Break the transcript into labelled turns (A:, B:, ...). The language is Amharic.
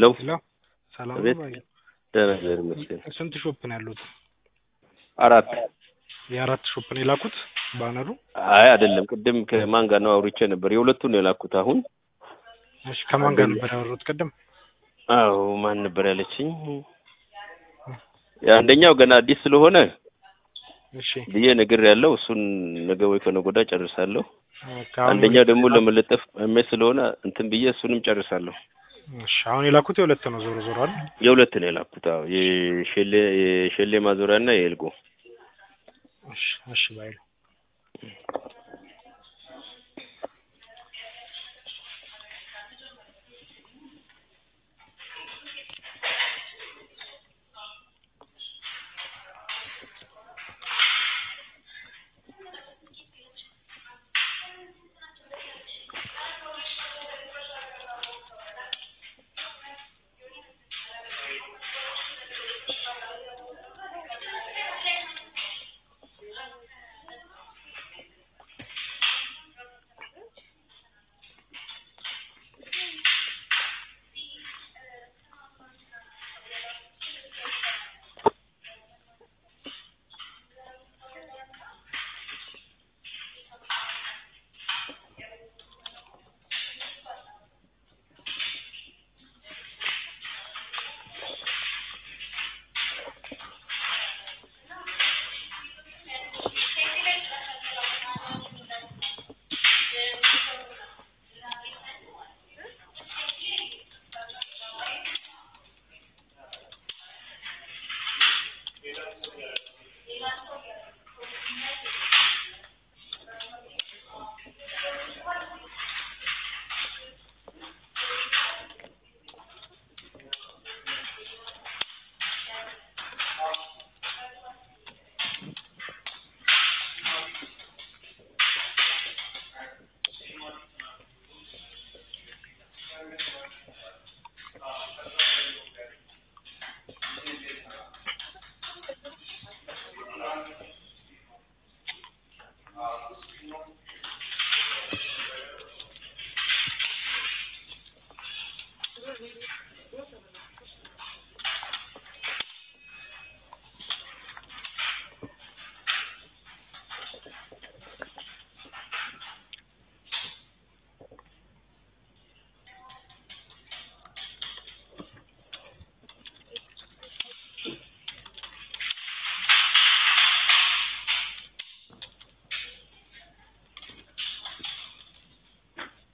A: ሄሎ
B: ሄሎ ሰላም
A: አቤት።
B: ነው ባይ?
A: ደህና እግዚአብሔር ይመስገን።
B: ስንት ሾፕ ነው ያሉት?
A: አራት
B: የአራት ሾፕ ነው የላኩት ባነሩ?
A: አይ አይደለም፣ ቅድም ከማን ጋር ነው አውርቼ ነበር። የሁለቱን ነው የላኩት። አሁን
B: እሺ ከማን ጋር
A: አንደኛ-
B: ነበር ያወሩት ቅድም?
A: አዎ ማን ነበር ያለችኝ? የአንደኛው ገና አዲስ ስለሆነ
B: እሺ
A: ብዬ ነገር ያለው እሱን ነገ ወይ ከነገ ወዲያ ጨርሳለሁ።
B: ከአሁን
A: አንደኛው ደግሞ ለመለጠፍ እሜ ስለሆነ እንትን ብዬ እሱንም ጨርሳለሁ።
B: እሺ አሁን የላኩት የሁለት ነው ዞሮ ዞሮ አይደል?
A: የሁለት ነው የላኩት። አዎ የሼሌ የሼሌ ማዞሪያ እና የኤልጎ
B: እሺ እሺ ባይ